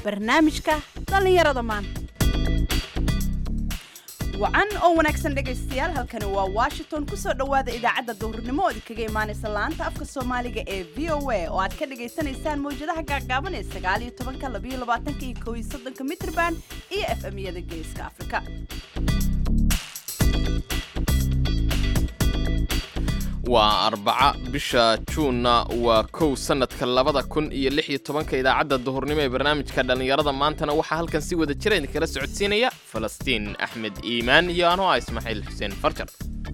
barnaamijka dhallinyarada maanta wacan oo wanaagsan dhegaystayaal halkani waa washington kusoo dhowaada idaacadda duhurnimo oo idinkaga imaanaysa laanta afka soomaaliga ee v o a oo aad ka dhagaysanaysaan mawjadaha gaagaaban ee sagaaliyo tobanka labayo labaatanka iyo kow iyo soddonka mitrban iyo f m-yada geeska afrika waa arbaca bisha juunna waa kow sannadka labada kun iyo lix iyo tobanka idaacadda duhurnimo ee barnaamijka dhallinyarada maantana waxaa halkan si wada jira idinkala socodsiinaya falastiin axmed iimaan iyo anoo ah ismaaciil xuseen farjar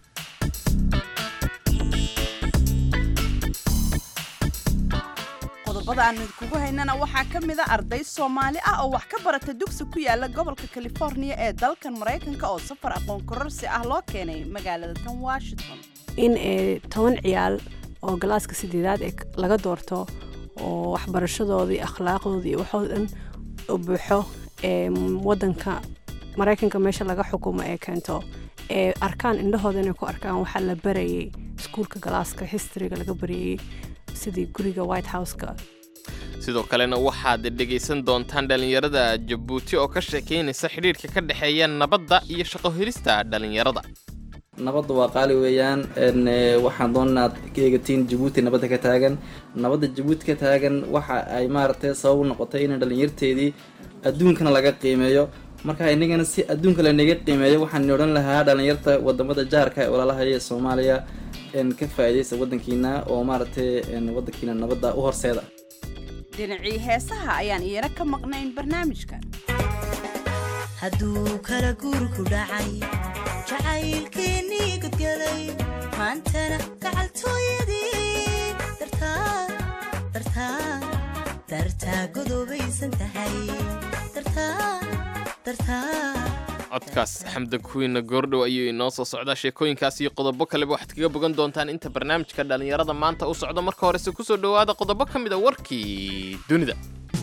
qodobada aanu idinkugu haynana waxaa ka mid a arday soomaali ah oo wax ka barata dugsi ku yaala gobolka californiya ee dalkan maraykanka oo safar aqoon kororsi ah loo keenay magaalada tan washington in toban ciyaal oo galaaska sideedaad ee laga doorto oo waxbarashadooda iyo akhlaaqdooda iyo waxoo dhan u buuxo ee wadanka maraykanka meesha laga xukumo ee keento ee arkaan indhahooda inay ku arkaan waxaa la barayay iskuulka galaaska historyga laga barayay sidii guriga white houseka sidoo kalena waxaad dhegaysan doontaan dhallinyarada jabuuti oo ka sheekaynaysa xidhiidhka ka dhexeeya nabadda iyo shaqo helista dhallinyarada nabadda waa qaali weeyaan waxaan doon inaad ka eegatiin jabuuti nabadda ka taagan nabadda jabuuti ka taagan waxa ay maaragtay sabab u noqotay in dhallinyarteedii adduunkana laga qiimeeyo marka inagana si adduunka lanaga qiimeeyo waxaan odhan lahaa dhallinyarta wadamada jaarka ee walaalahaya ee soomaaliya ka faa'iidaysta wadankiina oo maaragtay wadankiina nabadda u horseeda dhinacii heesaha ayaan iyana ka maqnayn barnaamijka hadduu kala guurku dhacay jacaylkeennii gudgalay maantana gacaltooyadii dartaa godoobaysan tahay codkaas xamda kuwiina goordhow ayuu inoo soo socdaa sheekooyinkaas iyo qodobo kaleba waxaad kaga bogan doontaan inta barnaamijka dhallinyarada maanta u socdo marka horese kusoo dhowaada qodobo ka mid a warkii dunida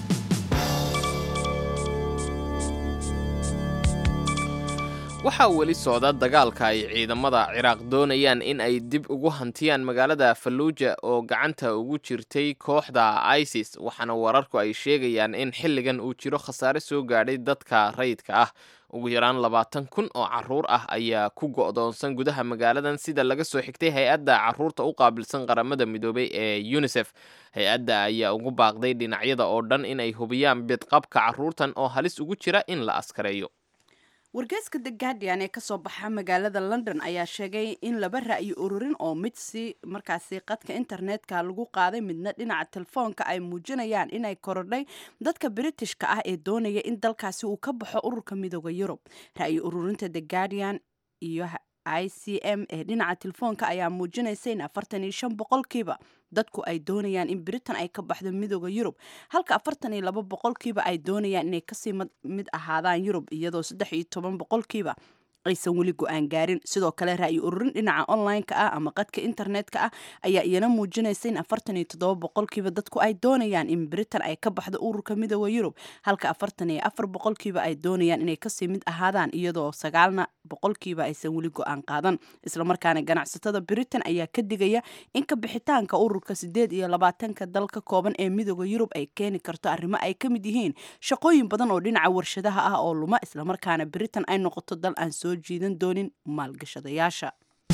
waxaa weli socda dagaalka ay ciidamada ciraaq doonayaan in ay dib ugu hantiyaan magaalada falluuja oo gacanta ugu jirtay kooxda isis waxaana wararku ay sheegayaan in xilligan uu jiro khasaare soo gaadhay dadka rayidka ah ugu yaraan labaatan kun oo caruur ah ayaa ku go'doonsan gudaha magaaladan sida laga soo xigtay hay-adda caruurta u qaabilsan qaramada midoobay ee unisef hay-adda ayaa ugu baaqday dhinacyada oo dhan inay hubiyaan bidqabka caruurtan oo halis ugu jira in la askareeyo wargeyska the guardian ee kasoo baxa magaalada london ayaa sheegay in laba ra'yi ururin oo mid si markaasi qadka internetka lagu qaaday midna dhinaca telefoonka ay muujinayaan inay korodhay dadka britishka ah ee doonaya in dalkaasi uu ka baxo ururka midooda yurub ra'yi ururinta the guardian iyo i c m ee dhinaca telefoonka ayaa muujinaysa in afartan iyo shan boqolkiiba dadku ay doonayaan in britain ay ka baxdo midooda yurub halka afartan iyo laba boqolkiiba ay doonayaan inay kasii mid ahaadaan yurub iyadoo saddex iyo toban boqolkiiba aysan weli go-aan gaarin sidoo kale ra'yi ururin dhinaca online-ka ah ama qadka internetka ah ayaa iyana muujinaysa in afartan iyo toddoba boqolkiiba dadku ay doonayaan in britain ay ka baxdo ururka midooda yurub halka afartan iyo afar boqolkiiba ay doonayaan inay kasii mid ahaadaan iyadoo sagaalna boqolkiiba aysan weli go-aan qaadan islamarkaana ganacsatada britain ayaa ka digaya in ka bixitaanka ururka sideed iyo labaatanka dal ka kooban ee midooda yurub ay keeni karto arrimo ay ka mid yihiin shaqooyin badan oo dhinaca warshadaha ah oo luma islamarkaana britain ay noqoto dal aan soo jiidan doonin maalgashadayaasha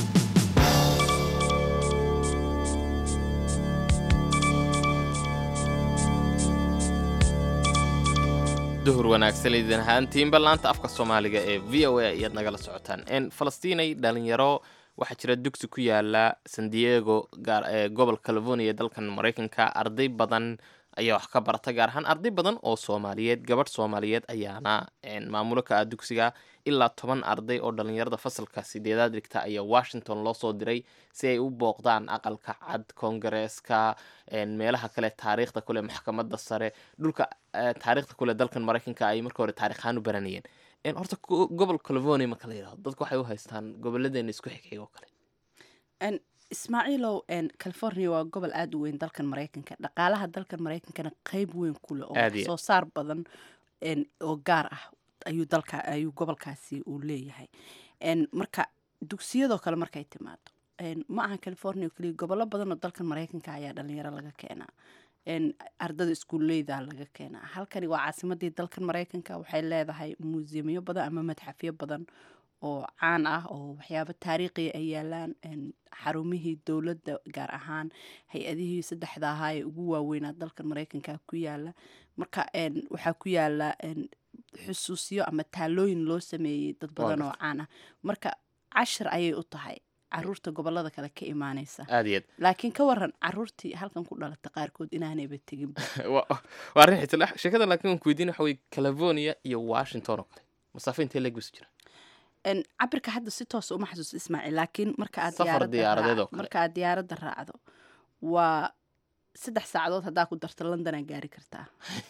duhur wanaagsan idin ahaantiinba laanta afka soomaaliga ee v o a ayaad nagala socotaan falastiinay dhalinyaro waxaa jira dugsi ku yaala san diego ee gobol california ee dalkan maraykanka arday badan ayaa wax ka barata gaar ahaan arday badan oo soomaaliyeed gabadh soomaaliyeed ayaana maamulo ka ah dugsiga ilaa toban arday oo dhalinyarada fasalka sideedaad dhigta ayaa washington loo soo diray si ay u booqdaan aqalka cad koongareeska meelaha kale taariikhda kule maxkamada sare dhulka taariikhda kule dalkan maraykanka ay marka hore taarikhaan u baranayeen horta gobol california marka la yidhahdo dadku waxay u haystaan gobolladeena isku xigxig oo kale ismaaciilow california waa gobol aada u weyn dalkan maraykanka dhaqaalaha dalkan maraykankana qeyb weyn ku leh oo Aad iyo wax soo saar badan oo gaar ah ayuu dalka ayuu gobolkaasi uu leeyahay marka dugsiyadoo kale markay timaado ma aha california oo keliya gobollo badan oo dalkan maraykanka ayaa dhalinyaro laga keenaa een, ardada iskuulleyda laga keenaa halkani waa caasimadii dalkan maraykanka waxay leedahay muusiyamyo badan ama madxafyo badan oo caan ah oo waxyaabo taariikhiya ay yaalaan een, xarumihii dowladda gaar ahaan hay-adihii saddexda ahaa ee ugu waaweynaa dalkan maraykanka ku yaala marka een, waxaa ku yaala een, xusuusyo ama taalooyin loo sameeyey dad badan oo caan ah marka cashir ayay u tahay caruurta gobolada kale ka imaaneysa aad iyo aad laakiin ka waran caruurtii halkan ku dhalatay qaarkood inaanayba tegin Wa- waa arrin xiisa sheekada laakiin aan ku weydiin waxa weye california iyo washington oo kale masaafo intee leeg bisu jira En, cabirka hadda si toosa uma xasuusto ismaaciil laakiin marka aad Safar diyaaradda diyaaradeed raac- oo kale. marka aad diyaaradda raacdo waa saddex saacadood haddaa ku darto london aad gaari kartaa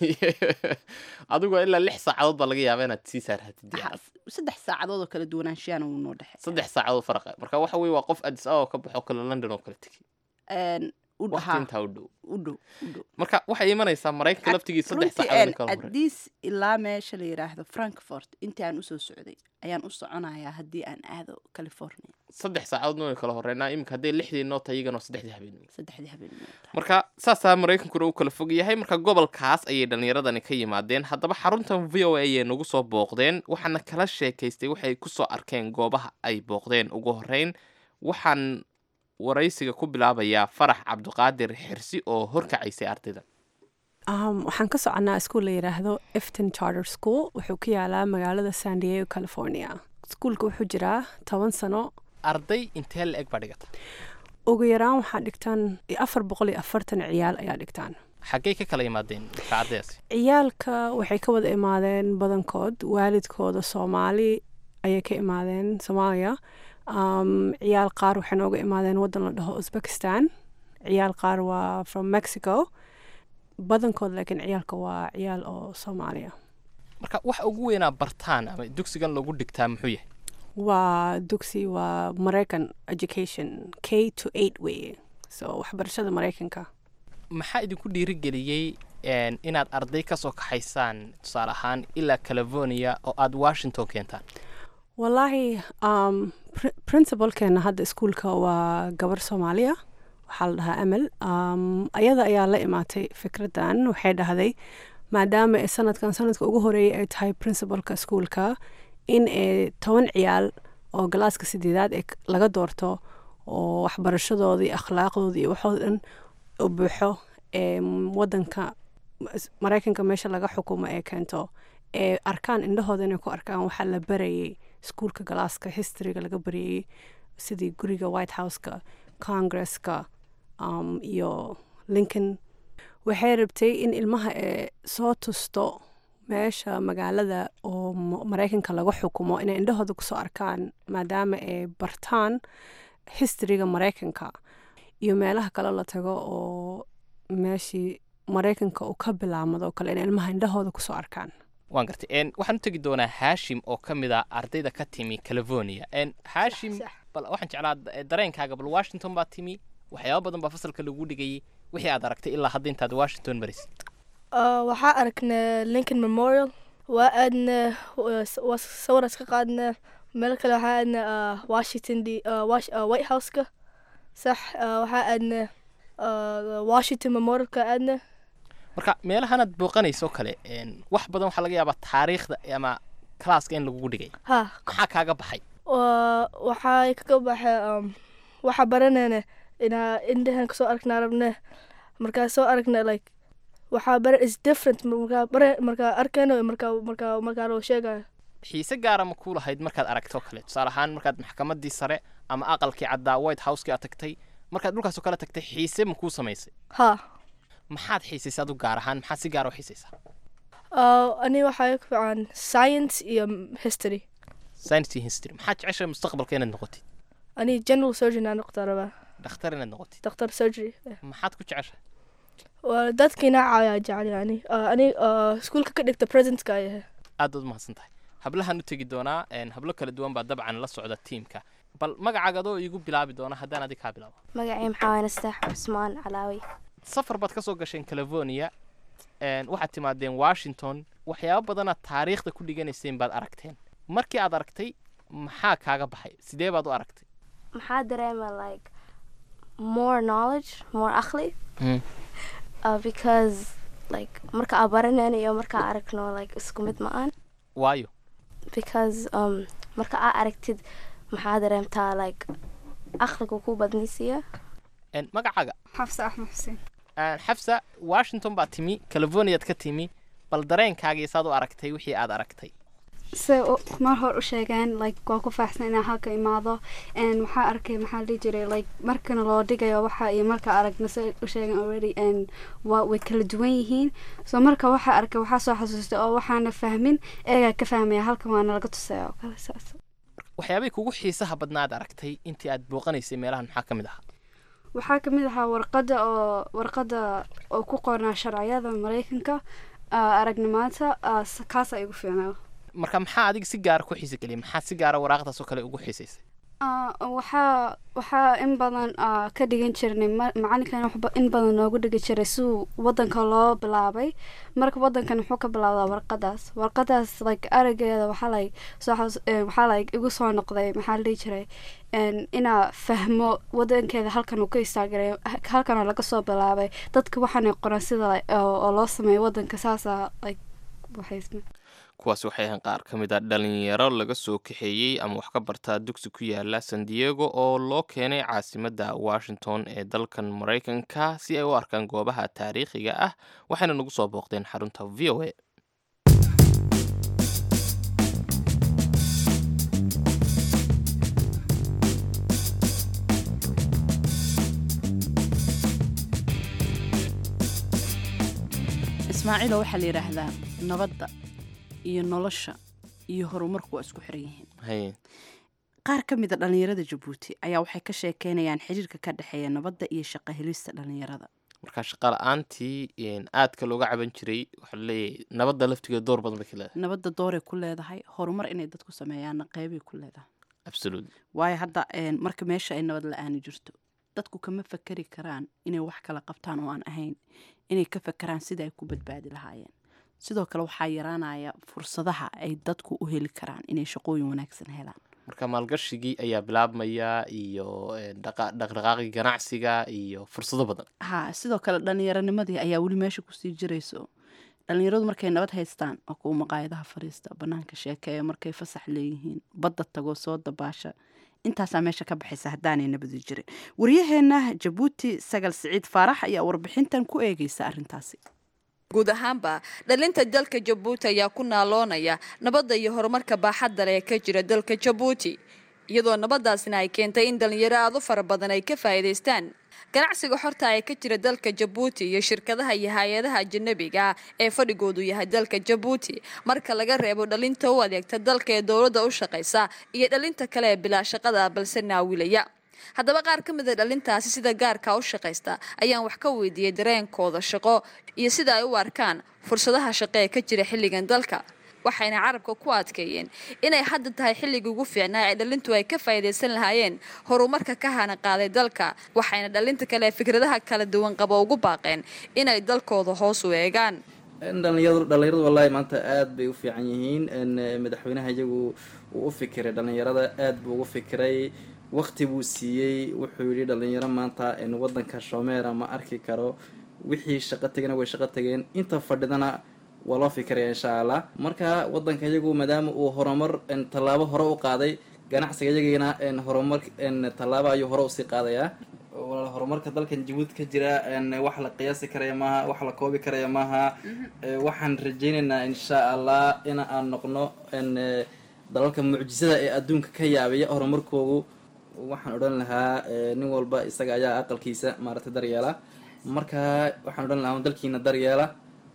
adigoo ilaa lix saacadood baa laga yaabaa inaad sii saarhatid diyaarad saddex saacadood oo kala duwanaanshiyaana wuu noo dhexey saddex saacadood faraqa marka waxa weye waa qof addis ababa ka baxo kale london oo kale tegi En, u waqti dhahaa intaa u dhow u dhow u dhow marka waxay imanaysaa maraykanka laftigii saddex runtii saacadood en, in kala horey adiis ilaa meesha la yidhaahdo frankfort intii aan usoo socday ayaan u soconayaa haddii aan aado california saddex saacadood noo kala horeynaa iminka hadday lixdii noo tahay iyagana waa saddexdii habeenimo saddexdii habeenimo marka saasaa maraykankuna u kala fog yahay marka gobolkaas ayay dhallinyaradani ka yimaadeen haddaba xaruntan v o a ayay nagu soo booqdeen waxaana kala sheekaystay waxay ku soo arkeen goobaha ay booqdeen ugu horreyn waxaan waraysiga ku bilaabayaa farax cabdiqaadir xirsi oo horkacaysay ardayda Um, waxaan ka soconaa iskuul la yidhaahdo efton charter school wuxuu ku yaalaa magaalada san diego california iskuulka wuxuu jiraa toban sano arday intee la eg baa dhigata ugu yaraan waxaa dhigtaan afar boqol iyo afartan ciyaal ayaa dhigtaan xaggay ka kala yimaadeen marka ardaydaasi ciyaalka waxay ka wada imaadeen badankood waalidkooda soomaali ayay ka imaadeen soomaaliya um, ciyaal qaar waxay nooga imaadeen wadan la dhaho uzbekistan ciyaal qaar waa from mexico badankood laakiin ciyaalka waa ciyaal oo soomaaliya marka waxa ugu weynaa bartaan ama dugsigan lagu dhigtaa muxuu yahay waa dugsi waa maraycan education k to eight weye so waxbarashada maraykanka maxaa idinku dhiirigeliyey een, inaad arday ka soo kaxaysaan tusaale ahaan ilaa california oo aad washington keentaan wallaahi um, pr- principalkeena hadda iskuulka waa gabar soomaaliya waxaa la dhahaa amal um, ayada ayaa la imaatay fikraddan waxay dhahday maadaama ay sanadkan sanadka ugu horeeyay ay tahay principalka iskuulka in ay toban ciyaal oo galaaska sideedaad ee k- laga doorto oo waxbarashadooda iyo akhlaaqdooda iyo waxooda dhan u buuxo ee wadanka s- maraykanka meesha laga xukumo ee keento ee arkaan indhahooda inay ku arkaan waxaa la barayay iskuulka galaaska historyga laga barayay sidii guriga white houseka congresska um, iyo lincoln waxay rabtay in ilmaha ee soo tusto meesha magaalada oo ma- maraykanka laga xukumo inay indhahooda kusoo arkaan maadaama ay bartaan historyga maraykanka iyo meelaha kale la tago oo meeshii maraykanka uu ka bilaamado kale inay ilmaha indhahooda kusoo arkaan waan gartay een, waxaan u tegi doonaa haashim oo ka mid a ardayda ka timi california een, haashim sax. bal waxaan jeclaa eh, dareenkaaga bal washington baa timi waxyaaba badan baa fasalka lagu dhigayay wixii aad aragtay ilaa hadda intaad washington marisay Uh, waxaa aragnaa lincoln memorial waa aadna waa sawir iska qaadna meel kale waxaa aadna uh, washington d uh, wash, uh, white houseka sax uh, waxaa aadna uh, washington memorialka aadna marka meelahanaad booqanayso kale een, wax badan waxaa laga yaabaa taariikhda ama kalaaska in lagugu dhigay ha maxaa kaaga baxay wa- waxaa kaga baxay um, waxaa baranayna inaa indhahan kasoo aragnaa rabne markaa soo aragna like waxaa bara is different markaa bara markaa arkayno iyo markaa markaa markaa loo sheegayo xiise gaara ma kuu lahayd markaad aragto kale tusaale ahaan markaad maxkamaddii sare ama aqalkii caddaa white houseki aad tagtay markaad dhulkaasoo kale tagtay xiise ma kuu samaysay ha maxaad xiisaysay adu gaar ahaan maxaad si gaara u xiisaysaa Uh, ani waxaa ku fiican science iyo history science iyo history maxaad jeceshahay mustaqbalka inaad noqotid ani general surgeon aan noqdaa rabaa dhakhtar inaad noqotid doctor surgery maxaad ku jeceshahay waa dadkiina caayaa jecel yani Uh, ani uh, iskuulka ka dhigta presentka ayahay aad baad umahadsan tahay hablahaan u tegi doonaa een, hablo kala duwan baa dabcan la socda tiimka bal magacaaga adoo iigu bilaabi doona haddaan adig kaa bilaabo magacii maxaa waye nastax cusmaan calaawi safar baad ka soo gasheen california een, waxaad timaadeen washington waxyaabo badanaad taariikhda ku dhiganayseen baad aragteen markii aad aragtay maxaa kaaga baxay sidee baad u aragtay maxaa dareema like more knowledge more aqli uh, because like marka aan baranayno iyo marka aan aragno like isku mid ma aan waayo because um, marka aa aragtid maxaa dareemtaa like aqliga ku badnaysiya En, magacaaga xafsa axmed xuseen En, xafsa washington baad timi californiaad ka timi bal dareenkaagii saad u aragtay wixii aad aragtay se mar hor u sheegeen like waan ku faaxsan inaan halka imaado and waxaa arkay maxaa la dhihi jiray like markana loo dhigayo waxa iyo marka aragna se u sheegeen already and waa way kala duwan yihiin so marka waxaa arkay waxaa soo xasuustay oo waxaana fahmin eegaa ka fahmaya halkan waana laga tusaya oo kale saas waxyaabay kugu xiisaha badnaad aragtay intii aad booqanaysay meelahan maxaa ka mid ahaa waxaa kamid ahaa warqada oo warqada oo ku qornaa sharciyada mareykanka ah, aragnimaanta ah, s- kaas ay igu fiicnaa marka maxaa adiga si gaara ku xiisa geliyay maxaa si gaara waraaqdaas oo kale ugu xiisaysay Ah, waxaa waxaa in badan ah, ka dhigan jirnay ma- macalinkan waxba in badan noogu dhigi jiray siduu wadanka loo bilaabay marka wadankan wuxuu ka bilaabdaa warqadaas warqadaas like arageeda waxaa like soo xas- eh, waxaa like igu soo noqday maxaa la dhihi jiray en, inaa fahmo wadankeeda halkan uu ka istaagay halkan oo laga soo bilaabay dadka waxaanay qoran sida like, oo oo loo sameeyo wadanka saasa like waxay kuwaas waxay ahaan qaar ka mid a dhalinyaro laga soo kaxeeyey ama wax ka bartaa dugsi ku yaala san diego oo loo keenay caasimadda washington ee dalkan maraykanka si ay u arkaan goobaha taariikhiga ah waxayna nagu soo booqdeen xarunta v o a ismaaciilo waxaa la yidhaahdaa nabadda iyo nolosha iyo horumarku waa isku xiran yihiin Haye. qaar ka mid a dhallinyarada jabuuti ayaa waxay ka sheekeynayaan xiriirka ka dhexeeya nabadda iyo shaqo helista dhallinyarada marka shaqa la-aantii een, aadka looga caban jiray waxaa laleeyahay nabadda laftigeeda door badan bay ka leedahay nabadda dooray ku leedahay horumar inay dadku sameeyaanna qeybay ku leedahay absolut waayo hadda een, marka meesha ay nabad la-aani jirto dadku kama fakeri karaan inay wax kala qabtaan oo aan ahayn inay ka fakeraan sida ay ku badbaadi lahaayeen sidoo kale waxaa yaraanaya fursadaha ay dadku u heli karaan inay shaqooyin wanaagsan helaan marka maalgashigii ayaa bilaabmaya iyo een, dhaqa- dhaqdhaqaaqii ganacsiga iyo fursado badan ha sidoo kale dhallinyaronimadii ayaa weli meesha kusii jirayso dhallinyaradu markay nabad haystaan oo kuwa maqaayadaha fadhiista banaanka sheekeeya markay fasax leeyihiin badda tago soo dabaasha intaasaa meesha ka baxaysa haddaanay nabadi jirin waryaheena jabuuti sagal siciid faarax ayaa warbixintan ku eegeysa arrintaasi guud ahaanba dhalinta dalka jabuuti ayaa ku naaloonaya nabadda iyo horumarka baaxadda leh ee ka jira dalka jabuuti iyadoo nabadaasna ay keentay in dhalinyaro aad u fara badan ay ka faa'iidaystaan ganacsiga xorta ee ka jira dalka jabuuti iyo shirkadaha iyo hay-adaha ajanabiga ah ee fadhigoodu yahay dalka jabuuti marka laga reebo dhalinta u adeegta dalka ee dowladda u shaqaysa iyo dhalinta kale ee bilaa shaqada balse naawilaya haddaba qaar ka mid a dhalintaasi sida gaarka u shaqaysta ayaan wax ka weydiiyey dareenkooda shaqo iyo sida ay u arkaan fursadaha shaqo ee ka jira xilligan dalka waxayna carabka ku adkeeyeen inay hadda tahay xilligii ugu fiicnaa ee dhalintu ay ka faa'iidaysan lahaayeen horumarka ka hana qaaday dalka waxayna dhalinta kale ee fikradaha kala duwan qaba ugu baaqeen inay dalkooda hoos u eegaan in dhalinyaradu dhalinyaradu wallaahi maanta aada bay u fiican yihiin in eh, madaxweynaha iyagu uu u fikiray dhalinyarada aada buu ugu fikiray waqti buu siiyey wuxuu yidhi dhalinyaro maanta in wadanka shomeera ma arki karo wixii shaqo tegana way shaqo tageen inta fadhidana waa loo fikiraya insha allah marka wadanka iyagu maadaama uu horumar in tallaabo hore u qaaday ganacsiga iyagina in horumar in tallaabo ayuu hore usii qaadayaa walaal horumarka dalkan jabuuti ka jira n wax la qiyaasi karaya maaha wax la koobi karaya maaha Eh, waxaan rajaynaynaa insha allah in aan noqno n dalalka mucjisada ee adduunka ka yaabiya horumarkoogu waxaan odhan lahaa eh, nin walba isaga ayaa aqalkiisa maaragtay daryeela marka waxaan odhan lahaa dalkiina daryeela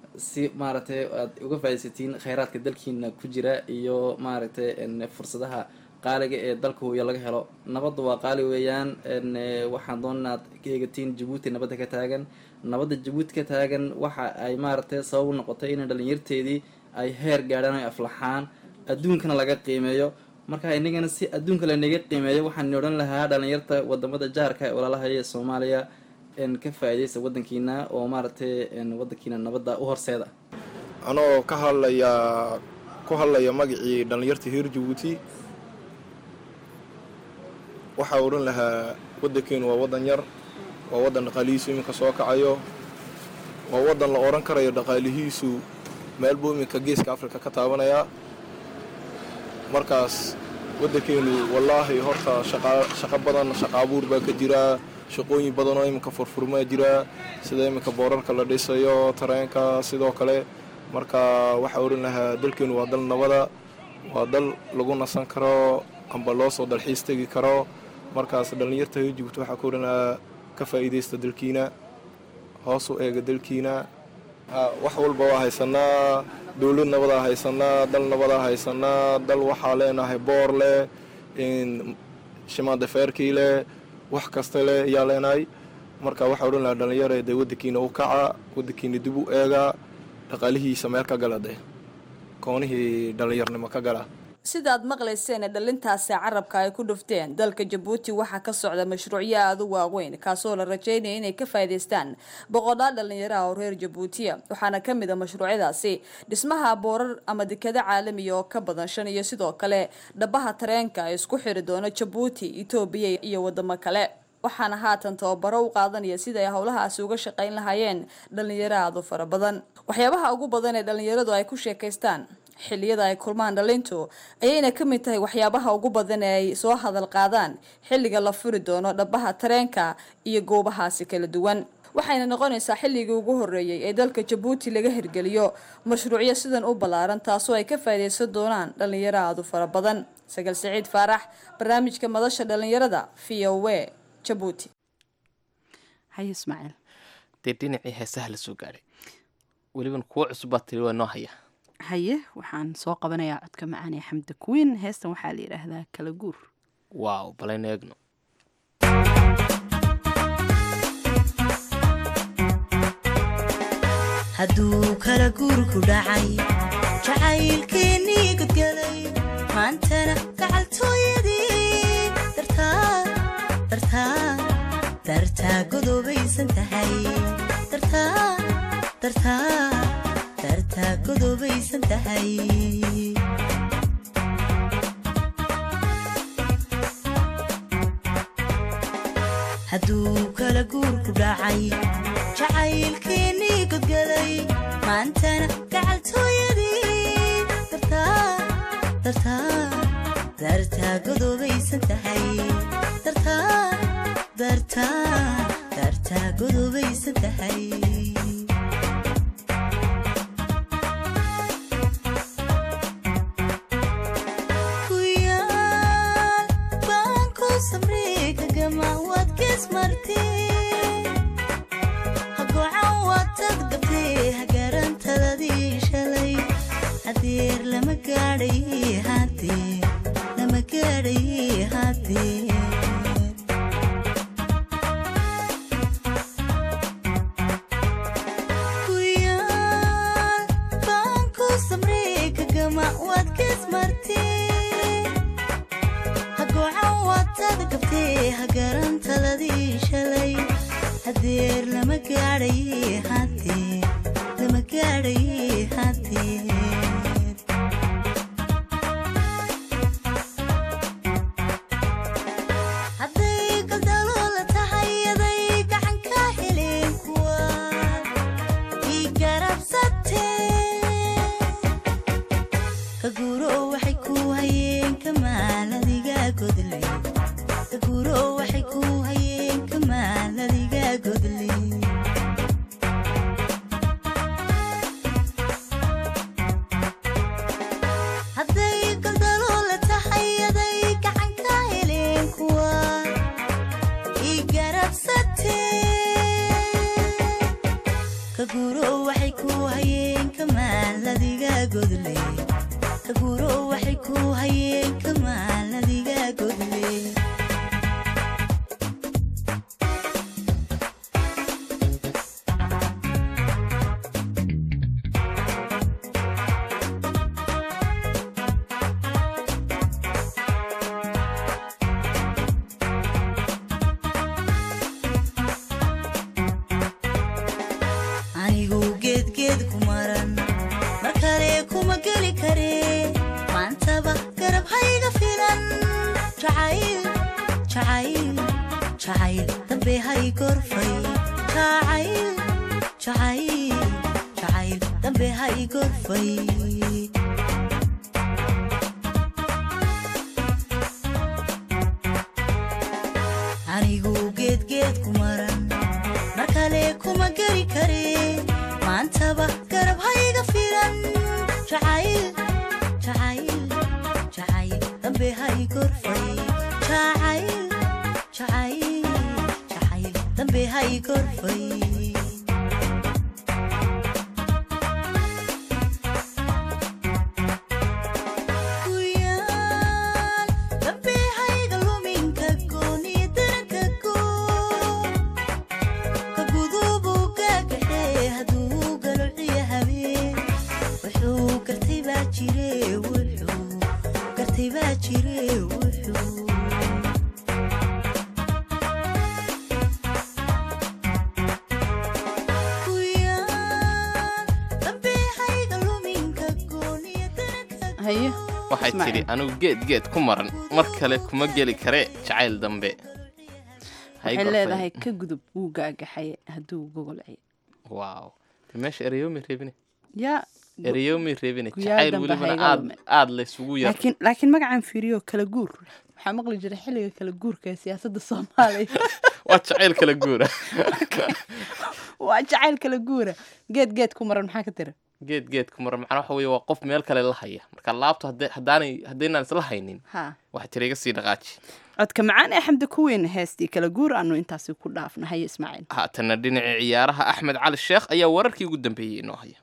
si maaragtay aad uga faaidaysatiin kheyraadka dalkiina ku jira iyo maaragtay n fursadaha qaaliga ee dalka huya laga helo nabadda waa qaali weeyaan n waxaan doona inaad ka eegatiin jabuuti nabadda ka taagan nabadda jabuuti ka taagan waxa ay maaragtay sabab u noqotay in dhalinyarteedii ay heer gaadhaan ay aflaxaan adduunkana laga qiimeeyo marka inagana si adduunka lanaga qiimeeyo waxaan odhan lahaa dhalinyarta wadamada jaarka ee walaalahaya ee soomaaliya n ka faa'iidaysa wadankiina oo maaragtay n wadankiina nabadda u horseeda anoo ka hadlaya ku hadlaya magacii dhallinyarta reer jabuuti waxaa odhan lahaa waddankeenu waa waddan yar waa waddan dhaqaalihiisu iminka soo kacayo waa waddan la odhan karayo dhaqaalihiisu meel buu iminka geeska afrika ka taabanayaa markaas waddankeenu wallaahi horta shaqo badan shaqo abuur baa ka jiraa shaqooyin badan oo iminka furfurmaa jiraa sida iminka boorarka la dhisayo tareenka sidoo kale marka waxaa odhan lahaa dalkeenu waa dal nabada waa dal lagu nasan karo amba loo soo dalxiis tegi karo markaas dhallinyarta jibuuti waxaa ka odhan lahaa ka faa'iidaysta dalkiina hoos u eega dalkiina wax walba waa haysanaa dowlad nabadaa haysanaa dal nabadaa haysanaa dal waxaa leenahay boor leh shimaandafeerkii leh wax kasta leh ayaa leenahay marka waxaa odhan lahaa dhallinyare dee waddankiina u kaca waddankiina dib u eega dhaqaalihiisa meel ka gala dee koonihii dhallinyarnimo ka gala sidaad maqlayseen dhalintaasi carabka ay ku dhufteen dalka jabuuti waxaa ka socda mashruucyo aada u waaweyn kaasoo la rajeynaya inay ka faa'iidaystaan boqolaal dhalinyaraha oo reer jabuutiya waxaana ka mid a mashruucyadaasi dhismaha boorar ama dekado caalamiya oo ka badan shan iyo sidoo kale dhabaha tareenka isku xiri doona jabuuti etoobiya iyo wadamo kale waxaana haatan tababaro u qaadanaya sida ay howlahaasi uga shaqayn lahaayeen dhalinyaro aada u fara badan waxyaabaha ugu badan ee dhalinyaradu ay ku sheekaystaan xilliyada ay kulmaan dhalintu ayayna ka mid tahay waxyaabaha ugu badan ee ay soo hadal qaadaan xilliga la furi doono dhabaha tareenka iyo goobahaasi kala duwan waxayna noqonaysaa xilligii ugu horreeyey ee dalka jabuuti laga hirgeliyo mashruucyo sidan u ballaaran taasoo ay ka faa'iidaysan doonaan dhalinyaro aada u fara badan sagal siciid faarax barnaamijka madasha dhalinyarada v o w jabuuti haye ismaaciil dee dhinacii heesaha la soo gaadhay weliban kuwo cusub baa tiri waa noo haya haye waxaan soo qabanayaa codka macaan ee xamda kuwiin heestan waxaa la yidhaahdaa kala guur waaw balaynu eegno hadduu kala guurku dhacay jacaylkeennii godgalay maantana gacaltooyadii dartaa godoobaysan tahay dartaa godoobaysan tahay hadduu kala guurku dhacay jacaylkeennii godgalay maantana gacaltooyadii dartaa godoobaysan tahay dartaa godoobaysan tahay jacayl jacayl dambe ha igorfay anigu geedgeed ku maran mar kale kuma geri kare maantaba garab hayga filan jacayl jacayl jacayl dambe ha igorfay jacayl jacayl jacayl dambe ha igorfay Guyaan, dambe ha iga lumin ka gooni daranka goo. Ka gudubu gaagaxee hadduu galo ciya habeen. Wuxuu gartay baa jire, wuxuu gartay baa jire, wuxuu Guyaan, dambe ha iga lumin ka gooni daranka haye waxay Ismaaciil. tidhi anigu geed geed ku maran mar kale kuma geli kare jacayl dambe Ha waxay igorfay. leedahay ka gudub wuu gaagaxay hadduu gogolcay waaw de meesha ereyoomi reebine yaa ereyoomi reebine Guyaal jacayl dambe welibana ha iga aad lumin. aad laysugu yar laakiin laakiin magacan fiiriyo kala guur waxaa maqli jiray xilliga kala guurka ee siyaasadda soomaaliya waa jacayl kala guura waa jacayl kala guura geed geed ku maran maxaa ka tira geed geed ku maran macnaa waxa weeye waa qof meel kale la haya marka laabto hadday- haddaanay haddaynaan isla haynin ha waxay tiri iga sii dhaqaaji codka macaan ee xamdi kuweyn heestii kala guur aanu intaasi ku dhaafna haye ismaaciil haatana dhinaca ciyaaraha axmed cali sheekh ayaa wararkii ugu dambeeyey inoo haya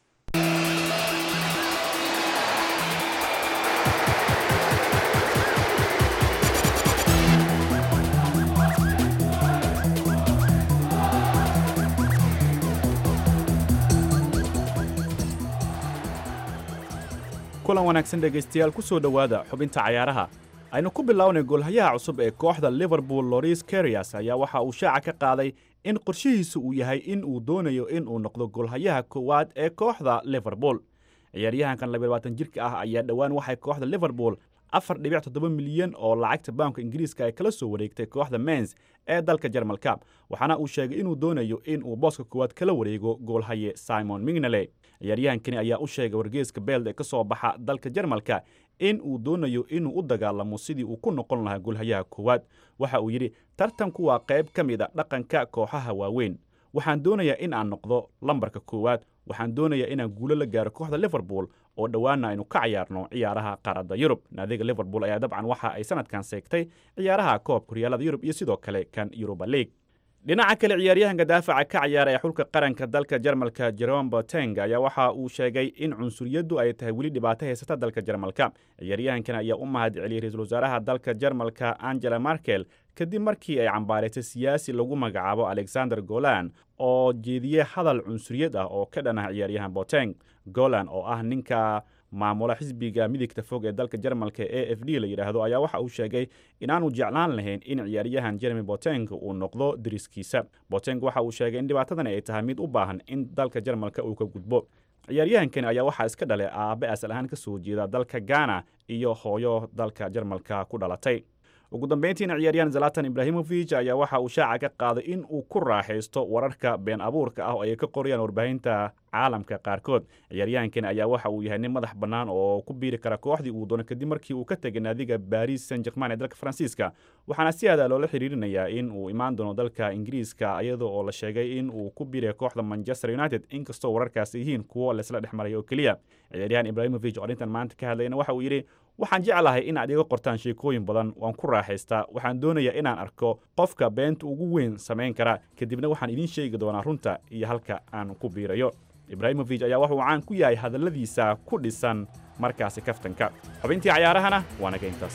kulan wanaagsan dhegaystayaal ku soo dhowaada xubinta cayaaraha aynu ku bilownay goolhayaha cusub ee kooxda liverpool loris karias ayaa waxa uu shaaca ka qaaday in qorshihiisu uu yahay in uu doonayo in uu noqdo goolhayaha koowaad ee kooxda liverpool ciyaaryahankan labaatan jirka ah ayaa dhowaan waxay kooxda liverpool afar dhibic toddoba milyan oo lacagta baanka ingiriiska ay kala soo wareegtay kooxda mens ee dalka jarmalka waxaana uu sheegay inuu doonayo in uu booska koowaad kala wareego goolhaye simon mignale ciyaaryahankani ayaa u sheegay wargeeska beld ee ka soo baxa dalka jarmalka in uu doonayo inuu u dagaalamo sidii uu ku noqon lahaa goolhayaha koowaad waxa uu yidhi tartanku waa qayb ka mid a dhaqanka kooxaha waaweyn waxaan doonayaa in aan noqdo lambarka koowaad waxaan doonayaa inaan guulo la gaaro kooxda liverpool oo dhowaana aynu ka cayaarno ciyaaraha qaaradda yurub naadiga liverpool ayaa dabcan waxa ay sanadkan seegtay ciyaaraha koobka horyaalada yurub iyo sidoo kale kan yuruba league dhinaca kale ciyaaryahanka daafaca ka ciyaara ee xulka qaranka dalka jarmalka jerome boteng ayaa waxa uu sheegay in cunsuriyaddu ay tahay weli dhibaato haysata dalka jarmalka ciyaaryahankan ayaa u mahad celiyey ra-iisul wasaaraha dalka jarmalka angela markel kadib markii ay cambaaraysay siyaasi lagu magacaabo alexander golan oo jeediyey hadal cunsuriyad ah oo ka dhan ah ciyaaryahan boteng golan oo ah ninka maamula xisbiga midigta fog ee dalka jarmalka e f d la yidhaahdo ayaa waxa uu sheegay inaanu jeclaan lahayn in ciyaaryahan jeremy boteng uu noqdo dariskiisa boteng waxa uu sheegay in dhibaatadan ay tahay mid u baahan in dalka jarmalka uu ka gudbo ciyaaryahankani ayaa waxaa iska dhalay aabe asal ahaan ka soo jeeda dalka ghana iyo hooyo dalka jarmalka ku dhalatay ugu dambeyntiina ciyaaryahan zalatan ibrahimovic ayaa waxa uu shaaca ka qaaday in uu ku raaxaysto wararka been abuurka ah oo ay ka qorayaan warbaahinta caalamka qaarkood ciyaaryahankan ayaa waxa uu yahay nin madax bannaan oo ku biiri kara kooxdii uu doono kadib markii uu ka tegay naadiga baris saint german ee dalka faransiiska waxaana si aada loola xiriirinayaa in uu imaan doono dalka ingiriiska iyadoo oo la sheegay in uu ku biiray kooxda manchester united inkastoo wararkaasi yihiin kuwo laysla dhex maray oo keliya ciyaaryahan ibrahimovic oo arrintan maanta ka hadlayna waxa uu yidhi waxaan jeclahay in aad iga qortaan sheekooyin badan waan ku raaxaystaa waxaan doonayaa inaan arko qofka beenta ugu weyn samayn kara kadibna waxaan idiin sheegi doonaa runta iyo halka aan ku biirayo ibrahimovic ayaa wuxuu caan ku yahay hadalladiisa ku dhisan markaasi kaftanka xubintii cayaarahana waa naga intaas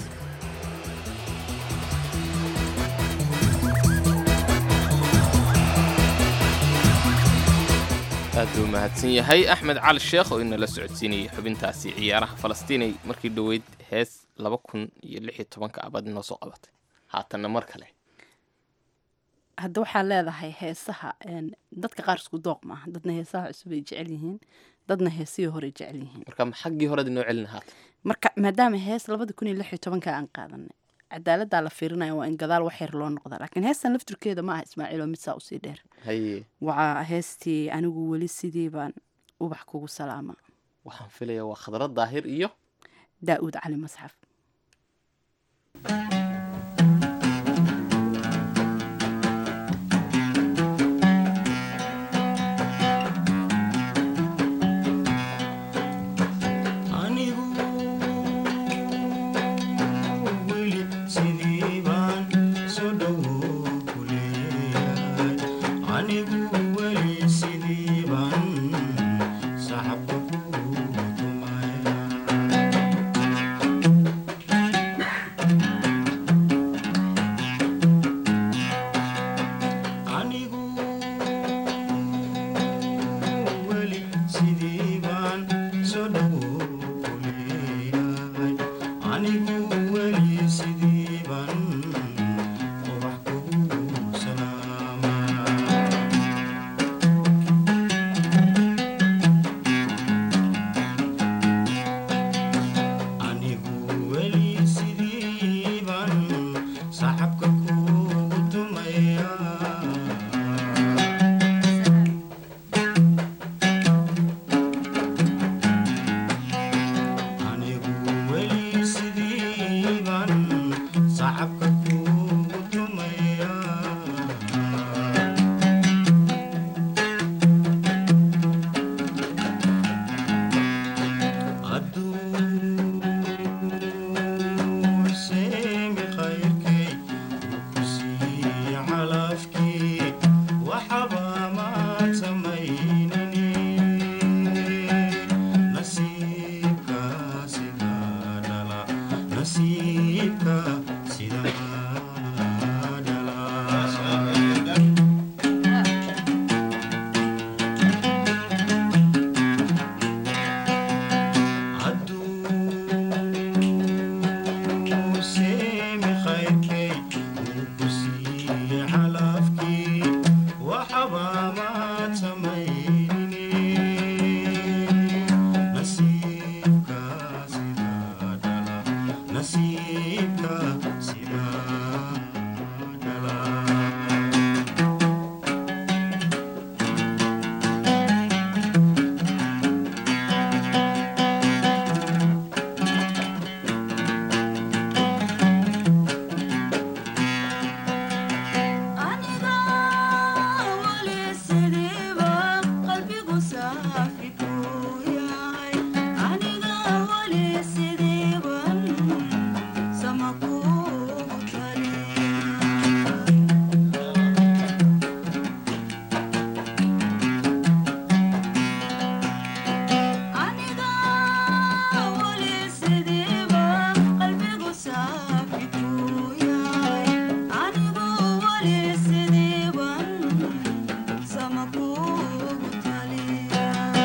aad buu mahadsan yahay axmed cali sheekh oo inala socodsiinayay xubintaasi ciyaaraha falastiinay markii dhoweyd hees laba kun iyo lix iyo tobanka abad inoo soo qabatay haatanna mar kale hadda waxaa leedahay heesaha een, dadka qaar isku dooq maaha dadna heesaha cusub ay jecel yihiin dadna heesihii hore jecel yihiin marka xaggii horead inoo celina haatan marka maadaama hees labada kun iyo lix iyo tobanka aan qaadanay cadaaladdaa la fiirinaya waa in gadaal wax yar loo noqdaa laakiin heestan laftirkeeda ma aha ismaaciil oo mid saa usii dheer haye waa heestii anigu weli sidii baan ubax kugu salaama waxaan filayaa waa khadrad daahir iyo daa'uud cali masxaf anigu weli sidii baan soo dhowo ku leeyahay anigu weli sidii baan saxabka kugu tumaya anigu weli sidii baan soo dhowo ku leeyahay anigu weli sidii baan ubax kugu salaamaa anigu weli sidii baan saxabka kugu tumaya anigu weli sidii baan saxabka kugu tumaya hadduu seemi khayrkay ku sii calafkii waxaba maad samaynini nasiibka sida dhala nasiibka sida dhala hadduu seemi khayrkay uu ku sii calafkii waxaba maad samaynini nasiibka sida dhala nasiibka sida dhala aniga weli sidiiba qalbigu saafi ku yahay aniga weli sidiiban sama kugu taliya aniga weli sidiiba qalbigu saafi ku yahay anigu weli sidiiban sama kugu taliya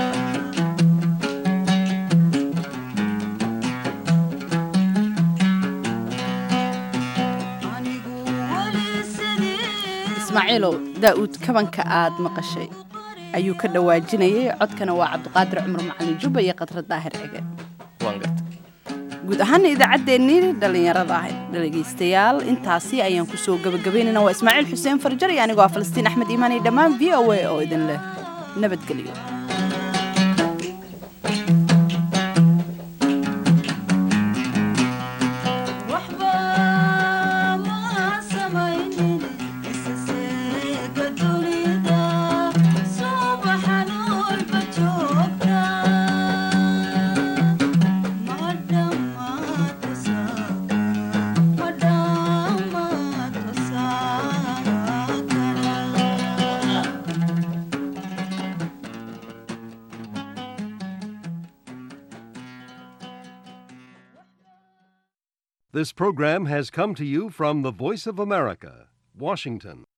anigu weli sidii ismaaciilow daa'uud kabanka aad maqashay ayuu ka dhawaajinayay codkana waa cabdiqaadir cumar macalin jubba iyo khadra daahir cige waan garta guud ahaana idaacaddeenii dhallinyarada ahayd dhegaystayaal intaasi ayaan kusoo gabagabaynayna waa ismaaciil xuseen farjar iyo anigoo ah falastiin axmed iimaan iyo dhammaan v o a oo idin leh nabadgelyo waxba ma samaynin isaseega dunida subaxan walba joogta ma dhammaad ma dhammaad wasaakara This program has come to you from the Voice of America, Washington.